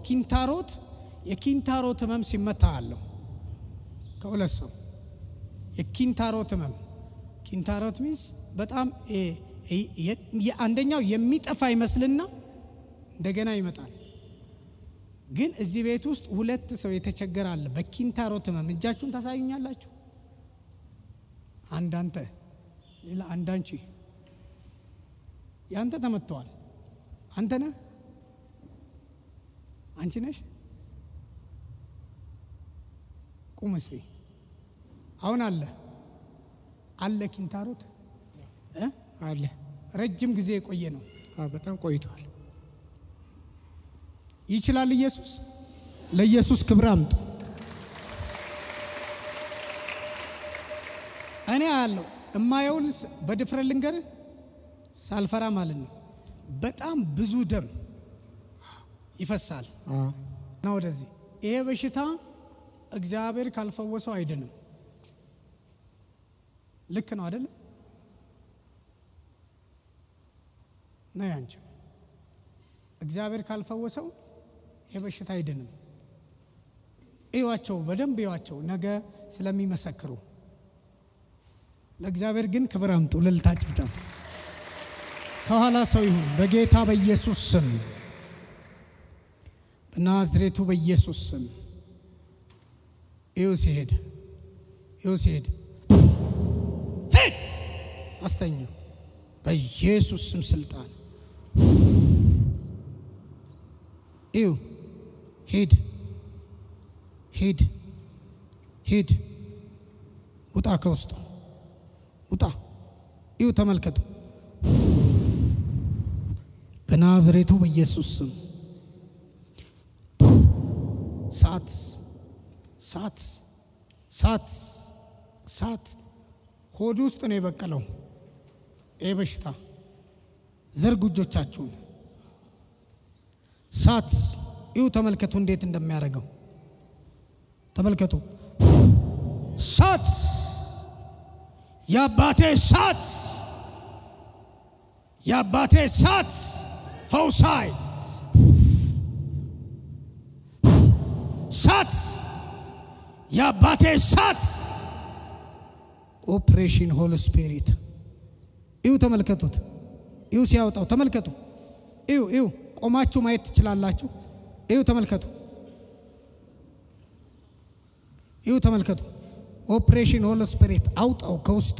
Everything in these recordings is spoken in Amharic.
ኪንታሮት የኪንታሮት ህመም ሲመታ አለሁ ከሁለት ሰው የኪንታሮት ህመም ኪንታሮት ሚንስ በጣም አንደኛው የሚጠፋ ይመስልና እንደገና ይመጣል። ግን እዚህ ቤት ውስጥ ሁለት ሰው የተቸገረ አለ በኪንታሮት ህመም። እጃችሁን ታሳዩኛላችሁ። አንድ አንተ፣ ሌላ አንድ አንቺ። ያንተ ተመትተዋል። አንተ ነህ? አንቺ ነሽ? ቁም እስቲ። አሁን አለ አለ ኪንታሮት እ አለ ረጅም ጊዜ የቆየ ነው። አዎ፣ በጣም ቆይቷል። ይችላል ኢየሱስ። ለኢየሱስ ክብር አምጥ። እኔ አያለሁ እማየውን በድፍረት ልንገርህ ሳልፈራ ማለት ነው። በጣም ብዙ ደም ይፈሳል አዎ፣ እና ወደዚህ ይሄ በሽታ እግዚአብሔር ካልፈወሰው አይድንም። ልክ ነው አይደለም? ነው ያንቺም እግዚአብሔር ካልፈወሰው ይሄ በሽታ አይድንም። እዩዋቸው፣ በደንብ እዩዋቸው፣ ነገ ስለሚመሰክሩ። ለእግዚአብሔር ግን ክብር አምጡ። እልልታ ጭብጨባ። ከኋላ ሰው ይሁን በጌታ በኢየሱስ ስም፣ በናዝሬቱ በኢየሱስ ስም። እዩ ሲሄድ፣ እዩ ሲሄድ፣ ሂድ አስተኛው በኢየሱስ ስም ስልጣን እዩ ሂድ ሂድ ሂድ ውጣ ከውስጡ ውጣ እዩ ተመልከቱ በናዝሬቱ በኢየሱስ ስም ሳት ሳት ሳት ሳት ሆድ ውስጥ ነው የበቀለው ይህ በሽታ ዘርጉ እጆቻችሁን ሳት ይሁ ተመልከቱ እንዴት እንደሚያደርገው ተመልከቱ ሳት የአባቴ ሳት የአባቴ ሳት ፈውሳይ ሳት የአባቴ ሳት ኦፕሬሽን ሆል ስፒሪት ይሁ ተመልከቱት ይሁ ሲያወጣው ተመልከቱ ይሁ ይሁ ቆማችሁ ማየት ትችላላችሁ ይሁ ተመልከቱ ይሁ ተመልከቱ ኦፕሬሽን ሆል ስፒሪት አውጣው ከውስጡ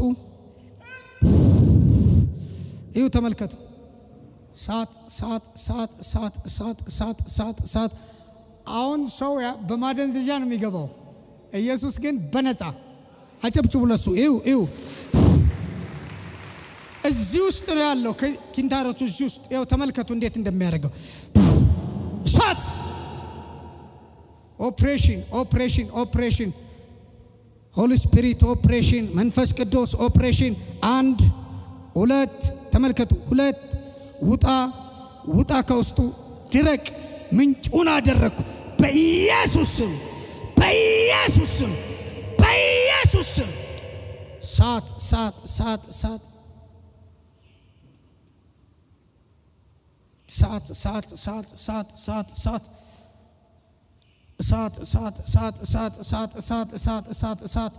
ይሁ ተመልከቱ ሳት ሳት ሳት ሳት ሳት ሳት ሳት ሳት አሁን ሰው በማደንዘዣ ነው የሚገባው ኢየሱስ ግን በነፃ አጨብጭቡ ለሱ ይሁ ይሁ እዚህ ውስጥ ነው ያለው ኪንታሮቱ እዚህ ውስጥ ይኸው ተመልከቱ እንዴት እንደሚያደርገው እሳት ኦፕሬሽን ኦፕሬሽን ኦፕሬሽን ሆሊ ስፒሪት ኦፕሬሽን መንፈስ ቅዱስ ኦፕሬሽን አንድ ሁለት ተመልከቱ ሁለት ውጣ ውጣ ከውስጡ ድረቅ ምንጩን አደረግኩ በኢየሱስ ስም በኢየሱስ ስም በኢየሱስ ስም ሳት ሳት ሳት ሳት ሳት ሳት ሳት ሳት ሳት ሳት እሳት እሳት እሳት እሳት እሳት እሳት እሳት እሳት እሳት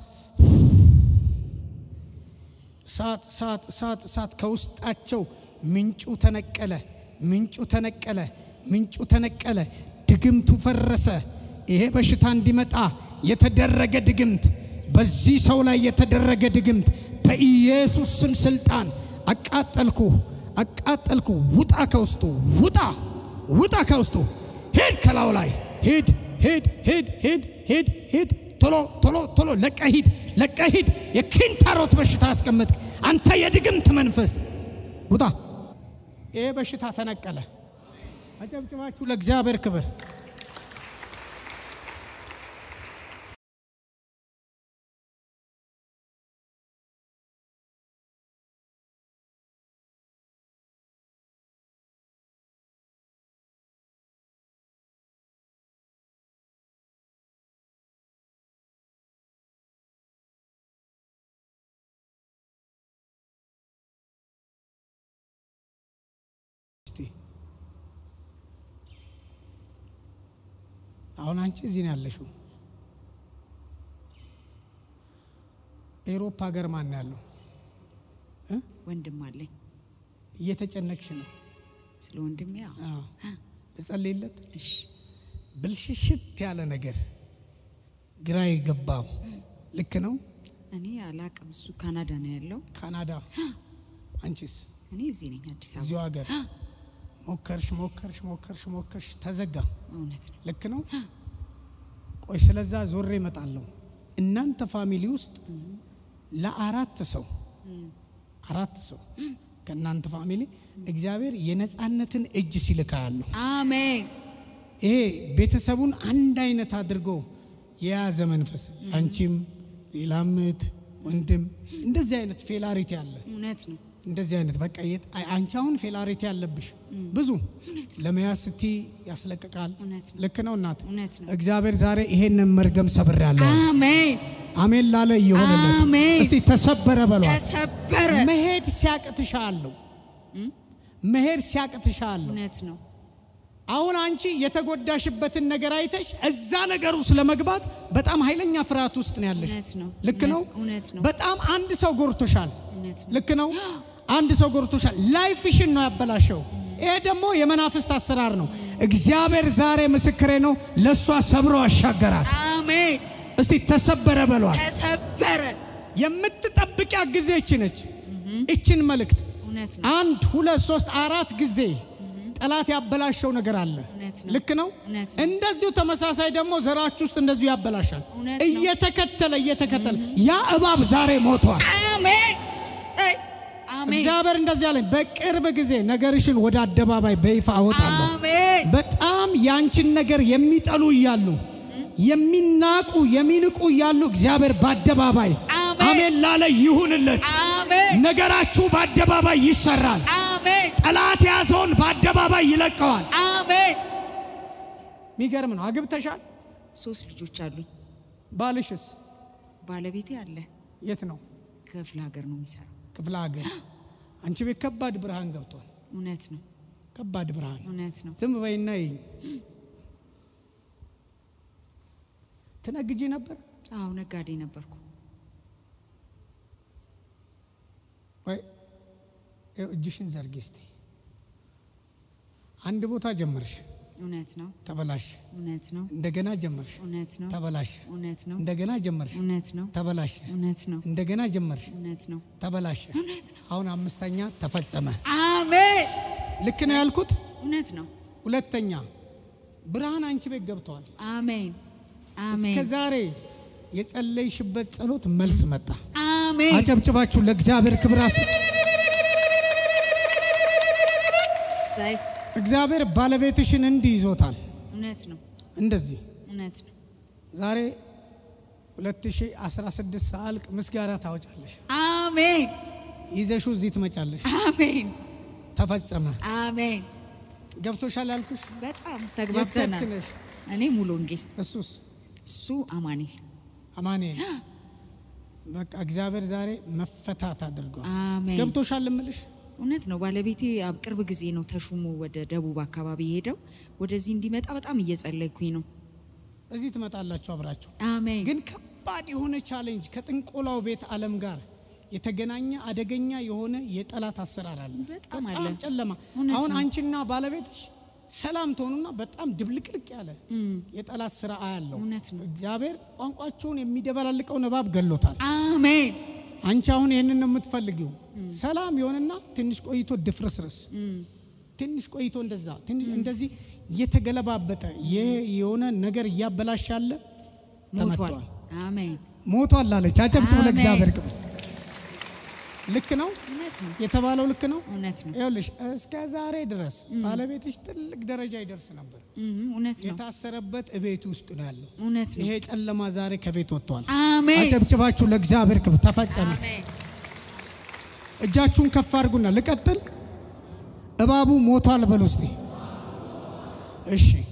እሳት እሳት እሳት እሳት ከውስጣቸው ምንጩ ተነቀለ፣ ምንጩ ተነቀለ፣ ምንጩ ተነቀለ። ድግምቱ ፈረሰ። ይሄ በሽታ እንዲመጣ የተደረገ ድግምት፣ በዚህ ሰው ላይ የተደረገ ድግምት በኢየሱስ ስም ስልጣን አቃጠልኩ፣ አቃጠልኩ። ውጣ ከውስጡ ውጣ፣ ውጣ ከውስጡ ሂድ፣ ከላው ላይ ሂድ፣ ሂድ፣ ሂድ፣ ሂድ፣ ሂድ፣ ሂድ ቶሎ ቶሎ ቶሎ ለቀ ሂድ፣ ለቀ ሂድ። የኪንታሮት በሽታ ያስቀመጥክ አንተ የድግምት መንፈስ ውጣ። ይሄ በሽታ ተነቀለ። አጨብጭባችሁ ለእግዚአብሔር ክብር። አሁን አንቺ እዚህ ነው ያለሽው። ኤሮፓ ሀገር ማን ነው ያለው? ወንድም አለኝ። እየተጨነቅሽ ነው። ስለ ወንድሜ ያው አዎ። ልጸልይለት። እሺ ብልሽሽት ያለ ነገር ግራ የገባው ልክ ነው። እኔ አላቅም። እሱ ካናዳ ነው ያለው። ካናዳ፣ አንቺስ እኔ እዚህ ነኝ አዲስ አበባ። እዚሁ ሀገር ሞከርሽ ሞከርሽ ሞከርሽ ሞከርሽ ተዘጋ። እውነት ነው። ልክ ነው። ቆይ ስለዛ ዞሬ እመጣለሁ። እናንተ ፋሚሊ ውስጥ ለአራት ሰው አራት ሰው ከእናንተ ፋሚሊ እግዚአብሔር የነፃነትን እጅ ሲልካ ያለሁ አሜን ይሄ ቤተሰቡን አንድ አይነት አድርጎ የያዘ መንፈስ አንቺም ሌላም እህት ወንድም እንደዚህ አይነት ፌላሪቲ አለ። እውነት ነው። እንደዚህ አይነት በቃ የት- አይ- አንቺ አሁን ፌላሪቲ ያለብሽ ብዙ ለመያዝ ስቲ ያስለቅቃል። እውነት ነው። ልክ ነው እናት። እውነት ነው። እግዚአብሔር ዛሬ ይሄንን መርገም ሰብሬያለሁ። አሜን አሜን ላለ ይሆንለት። አሜን። እስቲ ተሰበረ በሏል። ተሰበረ። መሄድ ሲያቅትሻለሁ፣ መሄድ ሲያቅትሻለሁ። እውነት ነው። አሁን አንቺ የተጎዳሽበትን ነገር አይተሽ እዛ ነገር ውስጥ ለመግባት በጣም ኃይለኛ ፍርሃት ውስጥ ነው ያለሽ። እውነት ነው። ልክ ነው። እውነት- እውነት ነው። በጣም አንድ ሰው ጎርቶሻል። እውነት ነው። ልክ ነው። አንድ ሰው ጎርቶሻል። ላይፍሽን ነው ያበላሸው። ይሄ ደግሞ የመናፍስት አሰራር ነው። እግዚአብሔር ዛሬ ምስክሬ ነው፣ ለእሷ ሰብሮ አሻገራት። አሜን እስቲ ተሰበረ በሏል። ተሰበረ። የምትጠብቂያ ጊዜ እቺ ነች። እችን መልእክት እውነት ነው። አንድ ሁለት ሶስት አራት ጊዜ ጠላት ያበላሸው ነገር አለ። እውነት ነው። ልክ ነው። እውነት ነው። እንደዚሁ ተመሳሳይ ደግሞ ዘራችሁ ውስጥ እንደዚሁ ያበላሻል። እውነት ነው። እየተከተለ እየተከተለ ያ እባብ ዛሬ ሞቷል። አሜን ሰይ አሜን እግዚአብሔር እንደዚህ አለኝ፣ በቅርብ ጊዜ ነገርሽን ወደ አደባባይ በይፋ አወጣለሁ። አሜን በጣም ያንቺን ነገር የሚጠሉ እያሉ የሚናቁ የሚንቁ እያሉ እግዚአብሔር በአደባባይ አሜን። አሜን ላለ ይሁንለት። አሜን ነገራችሁ በአደባባይ ይሰራል። አሜን ጠላት የያዘውን በአደባባይ ይለቀዋል። አሜን። የሚገርም ነው። አግብተሻል? ሶስት ልጆች አሉኝ። ባልሽስ ባለቤቴ አለ የት ነው? ክፍለ ሀገር ነው የሚሰራው። ክፍለ ሀገር። አንቺ ቤት ከባድ ብርሃን ገብቷል። እውነት ነው ከባድ ብርሃን። እውነት ነው። ዝም በይና ይኝ ትነግጂ ነበር አዎ ነጋዴ ነበርኩ። ወይ? ይኸው እጅሽን ዘርጊ እስቲ። አንድ ቦታ ጀመርሽ፣ እውነት ነው ተበላሽ። እውነት ነው እንደገና ጀመርሽ፣ እውነት ነው ተበላሽ። እውነት ነው እንደገና ጀመርሽ፣ እውነት ነው ተበላሽ። እውነት ነው እንደገና ጀመርሽ፣ እውነት ነው ተበላሽ። እውነት ነው። አሁን አምስተኛ ተፈጸመ። አሜን ልክ ነው ያልኩት? እውነት ነው። ሁለተኛ ብርሃን አንቺ ቤት ገብተዋል። አሜን እስከ አሜን ዛሬ የጸለይሽበት ጸሎት መልስ መጣ። አሜን አጨብጭባችሁ ለእግዚአብሔር ክብር አስ- ሰይ እግዚአብሔር ባለቤትሽን እንዲህ ይዞታል። እውነት ነው እንደዚህ እውነት ነው። ዛሬ 2016 ሳልቅ ምስጋና ታወጫለሽ። አሜን ይዘሹ እዚህ ትመጫለሽ። አሜን ተፈጸመ። አሜን። ገብቶሻል ያልኩሽ በጣም የቸርች ተግባብተናል። ነሽ። እኔ ሙሉ ወንጌል እሱስ እሱ አማኔል አማኑኤል በቃ እግዚአብሔር ዛሬ መፈታት አድርጓል። አሜን። ገብቶሻል እምልሽ እውነት ነው። ባለቤቴ አብ- ቅርብ ጊዜ ነው ተሹሞ ወደ ደቡብ አካባቢ ሄደው ወደዚህ እንዲመጣ በጣም እየጸለይኩኝ ነው። እዚህ ትመጣላችሁ አብራችሁ አሜን ግን ከባድ የሆነ ቻሌንጅ ከጥንቆላው ቤት ዓለም ጋር የተገናኘ አደገኛ የሆነ የጠላት አሰራር አለ። በጣም አለ። ጨለማ። እውነት አሁን ነው። አንቺና ባለቤትሽ ሰላም ትሆኑና በጣም ድብልቅልቅ ያለ የጠላት ስራ አያለው። እውነት ነው። እግዚአብሔር ቋንቋቸውን የሚደበላልቀውን እባብ ገሎታል። አሜን አንቺ አሁን ይህንን ነው የምትፈልጊው። ሰላም የሆነና ትንሽ ቆይቶ ድፍርስርስ ትንሽ ቆይቶ እንደዛ ትንሽ እንደዚህ እየተገለባበጠ የ- የሆነ ነገር እያበላሽ ያለ ሞቷል። ተመቷል። አሜን ሞቷል አለች። አጨብጭቡ አሜን። ለእግዚአብሔር ክብር። ልክ ነው እውነት ነው የተባለው ልክ ነው። እውነት ነው ይኸውልሽ እስከ ዛሬ ድረስ ባለቤትሽ ትልቅ ደረጃ ይደርስ ነበር። እም፣ እውነት ነው የታሰረበት እቤት ውስጥ ነው ያለው። እውነት ነው ይሄ ጨለማ ዛሬ ከቤት ወጥቷል። አሜን አጨብጭባችሁ ለእግዚአብሔር ክብር። ተፈጸመ። አሜን እጃችሁን ከፍ አድርጉና ልቀጥል። እባቡ ሞቷል በሉ እስቲ። እሺ